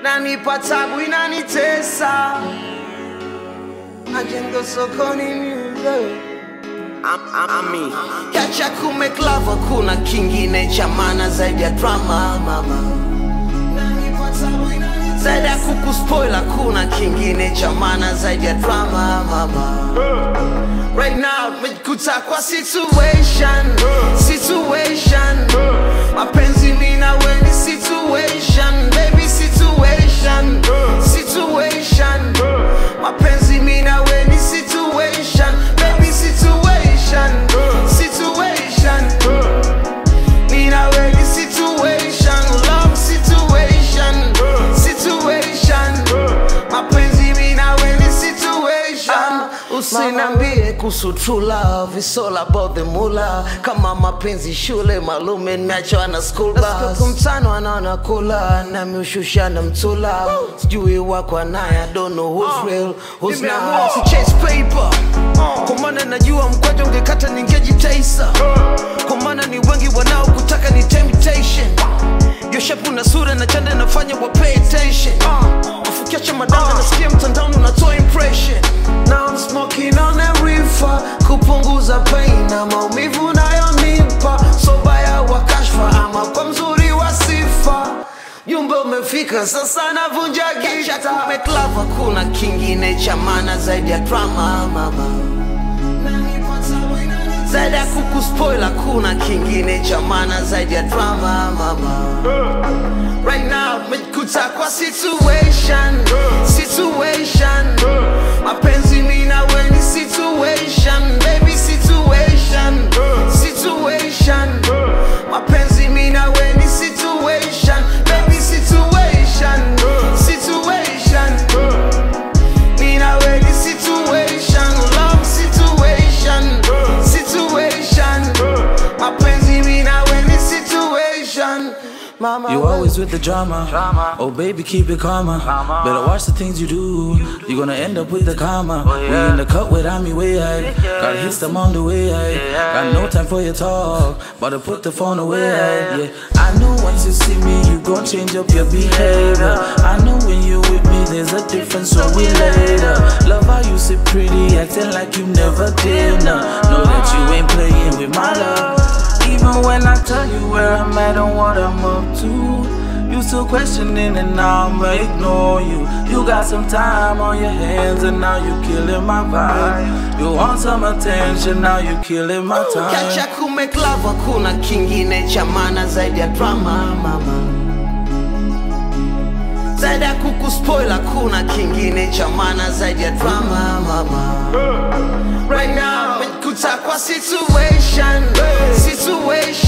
nanipa tabu inanitesa majengo sokoni music Ami. Kiacha kumeklava kuna kingine cha maana zaidi ya drama mama zaidi ya kukuspoila kuna kingine cha maana zaidi ya drama mama Right now mejikuta kwa situation situation mapenzi mina weni situation baby situation situation mapenzi mina weni situation baby situation situation mina weni situation love situation situation mapenzi mina weni situation usinambie kuhusu true love it's all about the mula kama mapenzi shule malume nimeachwa na school bus kumtano anaona kula nami ushusha na mtula sijui wako naye I don't know who's real who's not si chase paper kwa maana najua mkwaja ungekata ningejitaisa kwa maana ni wengi wanaokutaka ni temptation yoshapu na sura na chanda nafanya wa pay attention ufukiacha madanga nasikia mtandaoni unatoa impression Now I'm smoking on a reefer kupunguza pain na maumivu nayonipa sobaya wa kashfa ama kwa mzuri wa sifa jumbe umefika sasa navunja gita kumeklava kuna kingine cha maana zaidi ya drama mama zaidi ya kukuspoila kuna kingine cha maana zaidi ya drama mama right now mejikuta kwa situation situation mapenzi mina weni situation baby situation situation mapenzi mina weni situation baby situation situation mina weni situation love situation situation mapenzi mina weni situation mama You always with the drama. Oh baby, keep it calmer. Better watch the things you do. You're gonna end up with the karma. We in the cut without me way I Gotta hit them on the way I Got no time for your talk. But to put the phone away Yeah, I know once you see me, you gon' change up your behavior. I know when you with me, there's a difference, so we later. Love how you sit pretty, acting like you never did. Nah, know that you ain't playing with my love. Even when I tell you where I'm at and what I'm up to, you still questioning and now I'ma ignore you. You got some time on your hands and now you killing my vibe. You want some attention, now you killing my Kiacha time. kumeklava kuna kingine cha maana zaidi ya drama mama zaidi ya kukuspoila kuna kingine cha maana zaidi ya drama mama right now mejikuta kwa situation situation